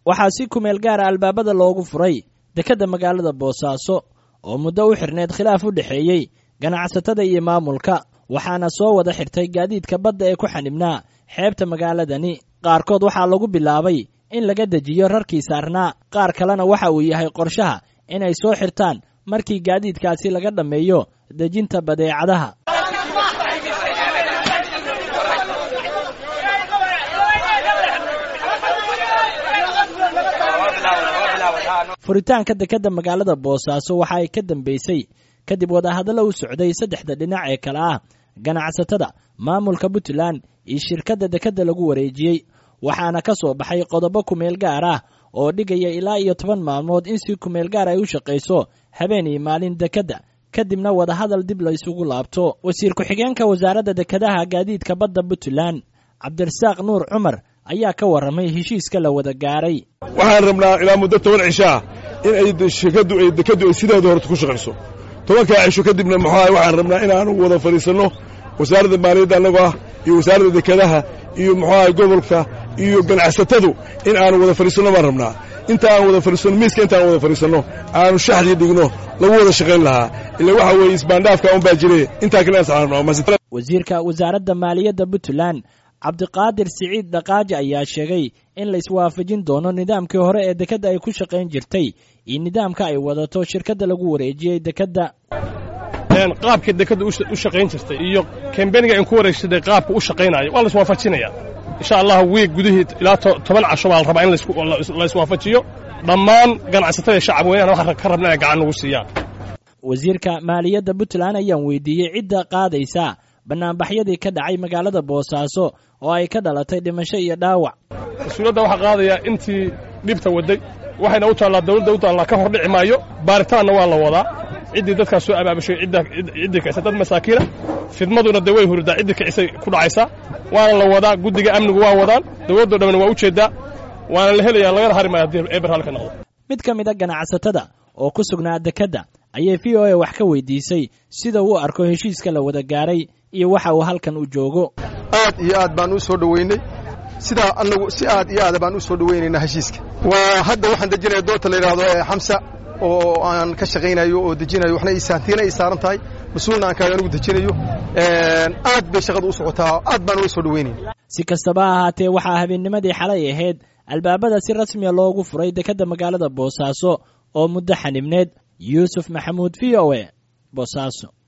waxaa si kumeel gaara albaabada loogu furay dekedda magaalada boosaaso oo muddo u xirneed khilaaf u dhexeeyey ganacsatada iyo maamulka waxaana soo wada xirtay gaadiidka badda ee ku xanibnaa xeebta magaaladani qaarkood waxaa lagu bilaabay in laga dejiyo rarkii saarnaa qaar kalena waxa uu yahay qorshaha inay soo xirtaan markii gaadiidkaasi laga dhammeeyo dejinta badeecadaha furitaanka dekedda magaalada boosaaso waxa ay ka dambeysay kadib wadahadallo u socday saddexda dhinac ee kale ah ganacsatada maamulka puntland iyo shirkadda dekedda lagu wareejiyey waxaana ka soo baxay qodobo kumeel gaar ah oo dhigaya ilaa iyo toban maalmood in si kumeel gaar ay u shaqayso habeen iyo maalin dekedda kadibna wadahadal dib la isugu laabto wasiir ku-xigeenka wasaaradda dekedaha gaadiidka badda puntland cabdirasaaq nuur cumar ayaa ka warramay heshiiska la wada gaaray waxaan rabnaa ilaa muddo toban cisho ah in ay shirkaddu ay dekeddu ay sideeda horta ku shaqayso tobankaa cisho kadibna muxuaha waxaan rabnaa inaanu wada fadhiisanno wasaaradda maaliyadda annagoo ah iyo wasaaradda dekedaha iyo muxuaha gobolka iyo ganacsatadu in aanu wada fadhiisanno baan rabnaa inta aan wada fadhiisanno miiska intaan wada fadhiisanno aanu shaxdii dhigno lagu wada shaqayn lahaa ila waxa weeye isbaandhaafka un baa jire intaa kale wasiirka wasaaradda maaliyadda puntland cabdiqaadir siciid dhaqaaji ayaa sheegay in la iswaafajin doono nidaamkii hore ee dekedda ay ku shaqayn jirtay iyo nidaamka ay wadato shirkadda lagu wareejiyey dekedda qaabkii dekedda u shaqayn jirtay iyo kambeniga in ku wareegsaday qaabka u shaqaynayo waa la iswaafajinaya insha allah wiig gudihii ilaa toban casho baa la rabaa in la iswaafajiyo dhammaan ganacsatada shacab weynana waxaan ka rabna inay gacan nagu siiyaan wasiirka maaliyadda puntland ayaan weydiiyey cidda qaadaysa bannaanbaxyadii ka dhacay magaalada boosaaso oo ay ka dhalatay dhimasho iyo dhaawac mas-uuliyadda waxaa qaadaya intii dhibta waday waxayna u taallaa dawladda u taallaa ka hor dhici maayo baaritaanna waa la wadaa ciddii dadkaas soo abaabashay ciddii kicisa dad masaakiina fidmaduna dee way hurdaa ciddii kicisay ku dhacaysaa waana la wadaa guddiga amnigu waa wadaan dawladdoo dhamman waa u jeeddaa waana la helayaa lagana hari maayo haddii eber halka noqdo mid ka mid a ganacsatada oo ku sugnaa dekedda ayay v o a wax ka weydiisay sida uu arko heshiiska la wada gaaray iyo waxa uu halkan u joogo aad iyo aad baan u soo dhoweynay sidaa annagu si aad iyo aada baan u soo dhoweynaynaa heshiiska waa hadda waxaan dejinaya doorta la yidhaahdo ee xamsa oo aan ka shaqaynayo oo dejinayo waxna isaantiina ay saaran tahay mas-uulna aan kaaga anigu dejinayo aad bay shaqada u socotaa aad baan uga soo dhoweynayna si kastaba ha ahaatee waxaa habeennimadii xalay ahayd albaabada si rasmiya loogu furay dekedda magaalada boosaaso oo muddo xanibneed yuusuf maxamuud v o e boosaaso